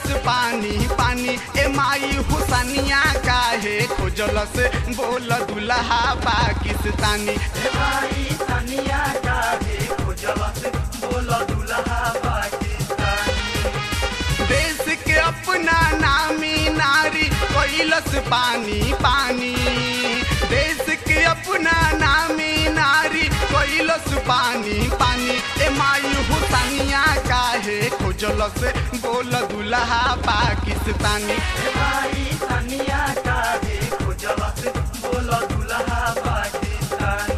कैलस पानी पानी ए माई हुसनिया काहे खोजलस बोल दुल्हा पाकिस्तानी ए माई सनिया काहे खोजलस बोल दुल्हा पाकिस्तानी देश के अपना नामी नारी कैलस पानी पानी देश के अपना नामी नारी कैलस पानी पानी ए माई हुसनिया काहे खोजलस बोल दुल्हा पाकिस्तानी ए माई सनिया काहे खोजलस बोल दुल्हा पाकिस्तानी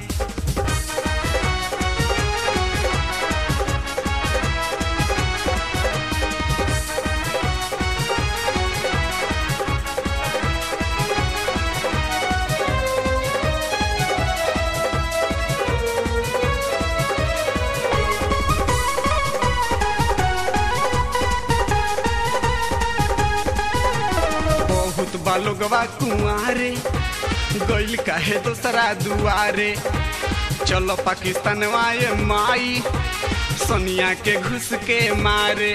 बहुत बालोगवा कुआरे गइल काहे दोसरा दुआरे चलो पाकिस्तान वाए माई सोनिया के घुस के मारे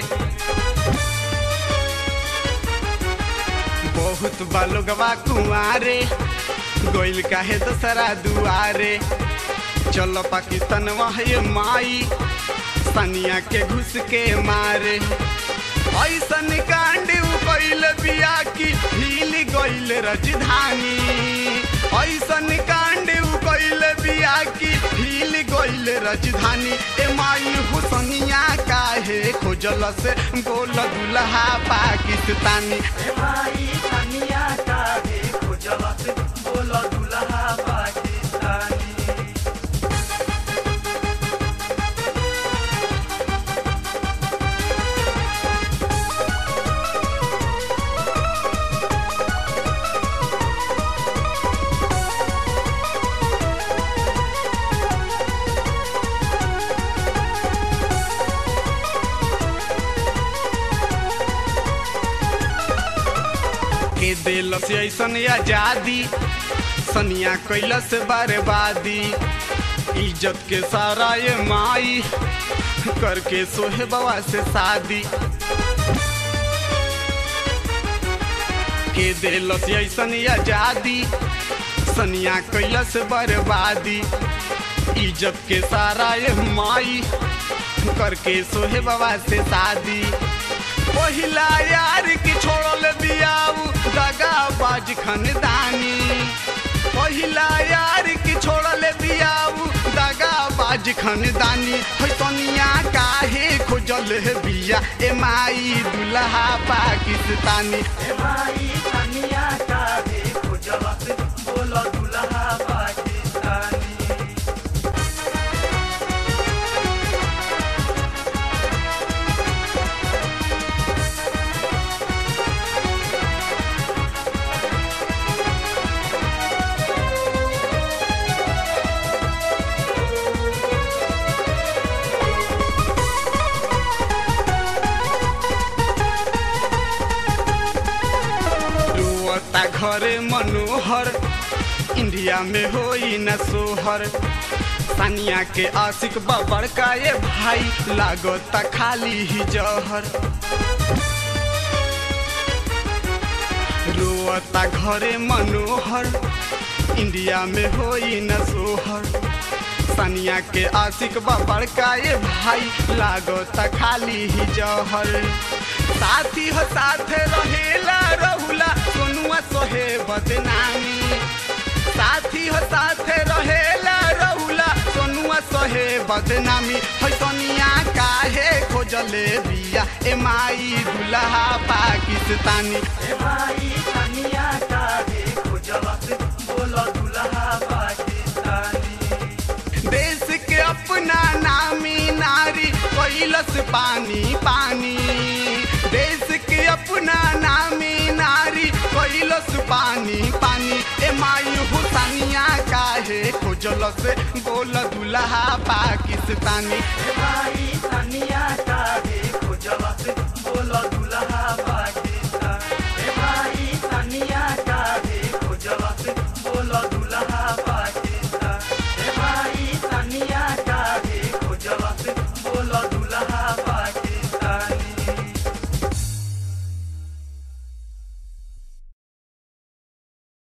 बहुत बालोगवा कुआरे गइल काहे दोसरा दुआरे चलो पाकिस्तान वाहे माई सनिया के घुस के मारे ऐसन कांड उ कैल बिया की हिल गइल राजधानी ऐसन कांड उ कैल बिया की हिल गइल राजधानी ए माई हुसनिया काहे खोजलस बोल दुल्हा पाकिस्तानी ए माई सनिया काहे खोजलस बोल दुल्हा पाकिस्तानी के दिलस ऐसन आजादी सनिया कैलस बर्बादी इज्जत के सारा ये माई करके सोहे बाबा से शादी के दिलस ऐसन आजादी सनिया कैलस बर्बादी इज्जत के सारा ये माई करके सोहे बाबा से शादी पहिला यार की छोड़ल बियाऊ दगा बाज खानदानी पहिला यार की छोड़ल बियाऊ दगा बाज खानदानी है सोनिया काहे खोजल है बिया ए माई दुल्हा पाकिस्तानी ए माई सनिया काहे खोजलस बोल दुल्हा पाकिस्तानी रोता घरे मनोहर इंडिया में होई न सोहर सानिया के आशिक बबर का ये भाई लागता खाली ही जहर रोता घरे मनोहर इंडिया में होई न सोहर सानिया के आशिक बबर का ये भाई लागता खाली ही जहर साथी हो साथे रहेला रहुला सोनुआ सोहे बदनामी साथी हो साथे रहेला रहुला सोनुआ सोहे बदनामी है सोनिया काहे खोजले बिया ए माई दुल्हा पाकिस्तानी ए माई सनिया काहे खोजलस बोल दुल्हा पाकिस्तानी देश के अपना नामी नारी कैलस पानी पानी देश के अपना नामी नारी कैलस पानी पानी ए माई हुसनिया काहे खोजलस बोल दुल्हा पाकिस्तानी ए माई सनिया